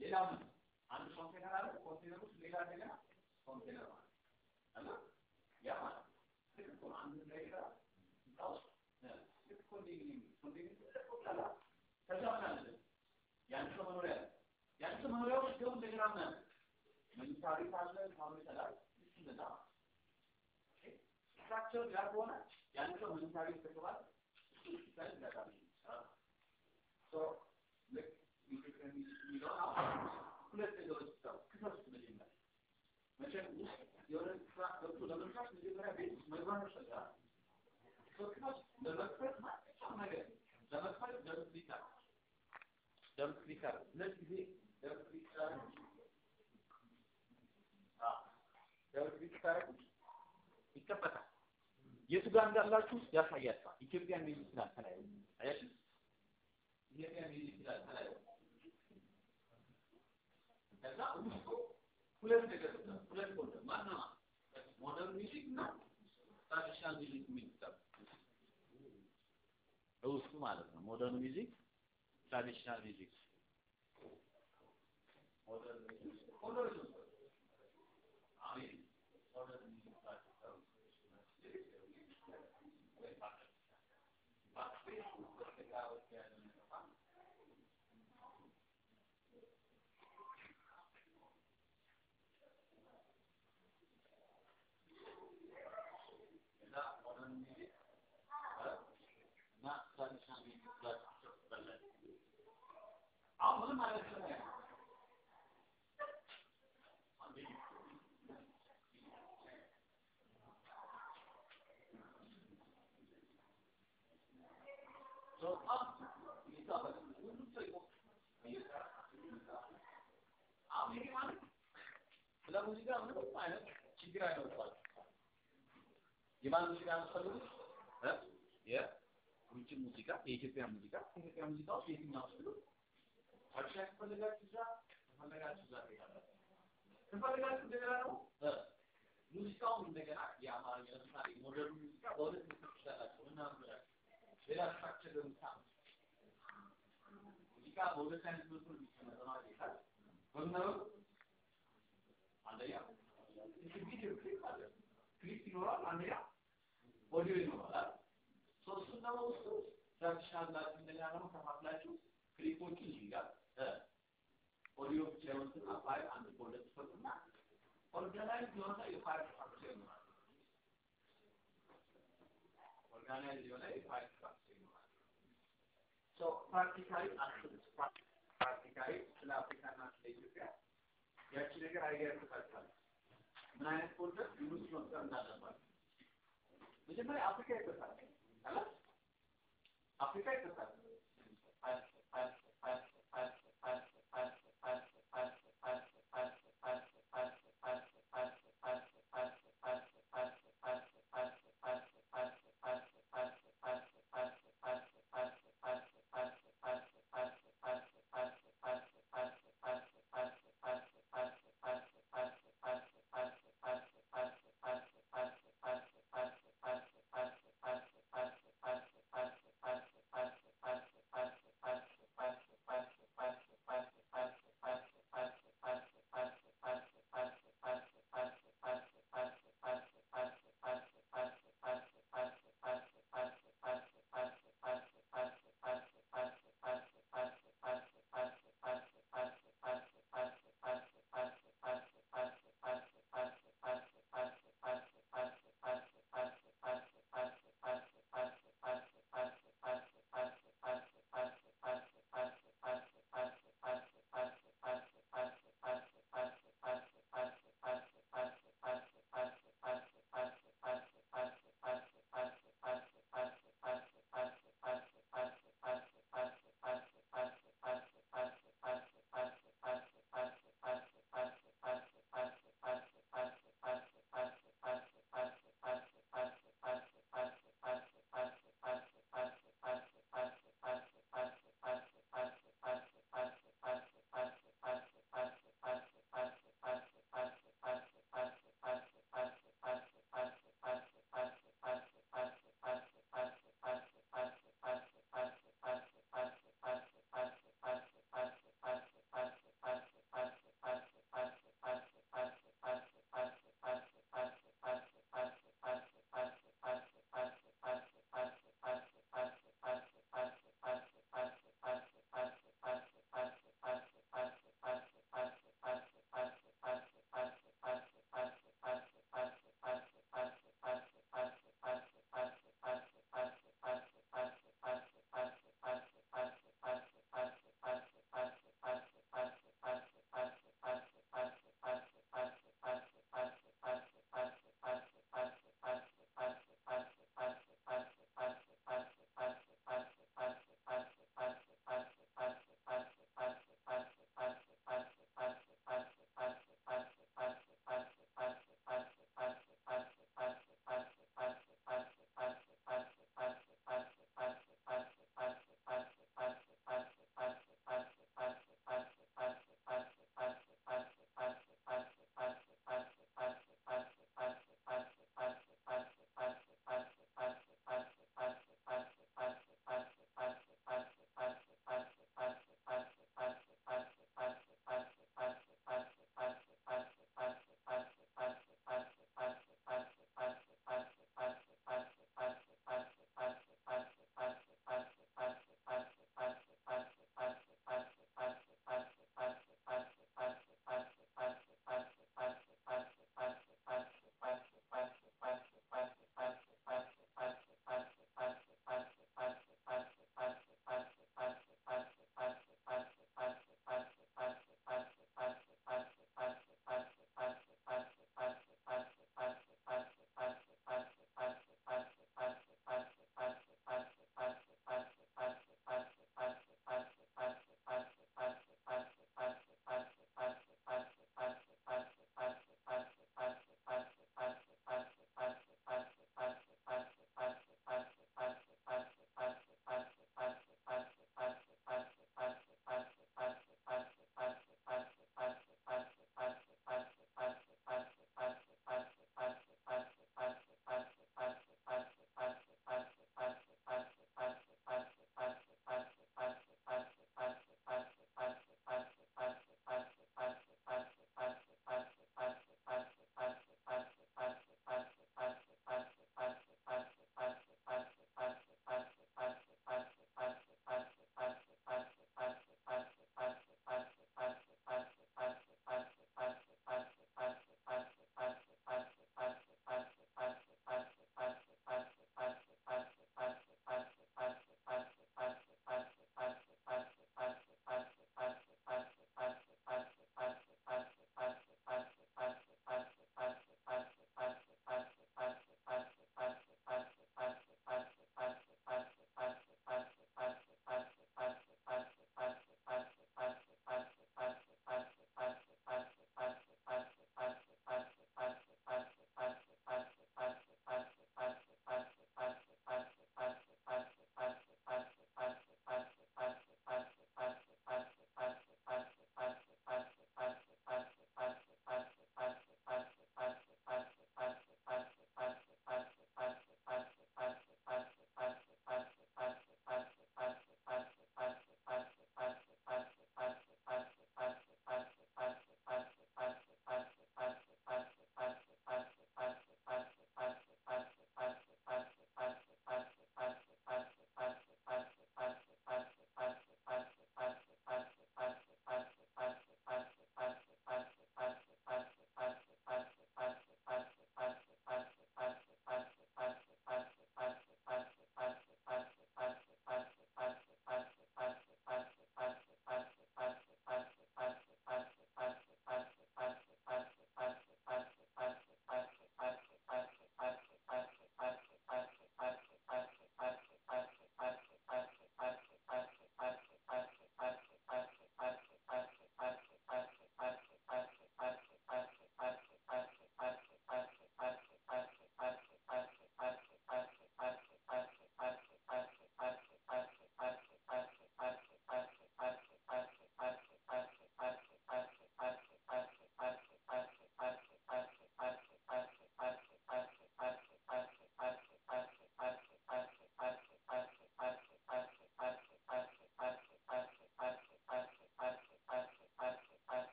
ሌላ ምን አንድ ኮንቴነር አለ። ኮንቴነር ውስጥ ሌላ እንደገና ኮንቴነር ማለት አለ። ያ ማለት ልክ እኮ ነው። አንድ ነገር እዛ ውስጥ ልክ ኮንዶሚኒየም ኮንዶሚኒየም ትልቅ ቦታ አለ። ከዛ ምን አለ? ያን ሰው መኖሪያ አለ። ያን ሰው መኖሪያ ውስጥ ደግሞ እንደገና ምን አለ? መኝታ ቤት አለ፣ ሳሎን ይሰራል። ልክ እንደዛ ስትራክቸር ያ ከሆነ ያን ሰው መኝታ ቤት ከተባለ ይሰራል ይሰራል። ሶ ልክ ኢትዮጵያ የሚለውን አሁን ሁለት ነገሮች ይታው ክፈት መጀመሪያ መቼም የሆነ ስራ ገብቶ ለመስራት መጀመሪያ ቤት ውስጥ መግባት ያስፈልጋል። ክፈት ለመክፈት ማንኛውም ነገር ለመክፈት ደብል ክሊክ አድርግ ደብል ክሊክ አድርግ ሁለት ጊዜ ደብል ክሊክ አድርግ ደብል ክሊክ ታደርጉ ይከፈታል። የቱ ጋር እንዳላችሁ ያሳያችኋል። ኢትዮጵያ የሚል ይችላል ከላይ አያችሁ። ኢትዮጵያ የሚል ይችላል ከላይ ከዛ ውስጡ ሁለት ነገር ሁለት ፎልደር ማነው ሞደርን ሚውዚክ እና ትራዲሽናል ሚውዚክ የሚል ይችላል ውስጡ ማለት ነው። ሞደርን ሚውዚክ ትራዲሽናል ሚውዚክ ሞደርን ሚውዚክ ፎልደር አሜን ሞደርን ሚውዚክ ትራዲሽናል አሁን ማለት ነው ስለ ሙዚቃ ምንም አይነት ችግር አይኖርባችሁ። የማን ሙዚቃ የምትፈልጉት? የውጭ ሙዚቃ፣ የኢትዮጵያ ሙዚቃ። የኢትዮጵያ ሙዚቃ ውስጥ የትኛው ስሉ አዲስ ከፈለጋችሁ እዛ ከፈለጋችሁ እዛ ትሄዳላችሁ። ከፈለጋችሁ እንደገና ደግሞ ሙዚቃውን እንደገና የአማርኛ ለምሳሌ ሞደርን ሙዚቃ በሁለት ምክር ትችላላችሁ እና ብላችሁ ሌላ ስትራክቸር ለምሳሌ ሙዚቃ በሁለት አይነት መልኩ ነው የሚቀመጠው ማለት ይቻላል። በምን ነው? አንደኛ ቪዲዮ ክሊፕ አለ። ክሊፕ ይኖራል። አንደኛ ኦዲዮ ይኖራል። ሶስቱን ደግሞ ውስጡ ትራዲሽናል ብላችሁ እንደገና ደግሞ ከፋፍላችሁ ክሊፖችን እዚህ ጋር ኦዲዮ ብቻ የሆኑትን ፋይል አንድ ፎልደር ትፈጥሩና ኦርጋናይዝ የሆነ የፋይል ስትራክቸር ይኖራል። ኦርጋናይዝ የሆነ የፋይል ስትራክቸር ይኖራል። ሶ ፕራክቲካሊ አስቡት። ፕራክቲካሊ ስለ አፍሪካና ስለ ኢትዮጵያ ያቺ ነገር አይዲያ ትሰጣለች። ምን አይነት ፎልደር ዩኒት መፍጠር እንዳለባቸው መጀመሪያ አፍሪካ ይፈታል አለ አፍሪካ ይፈታል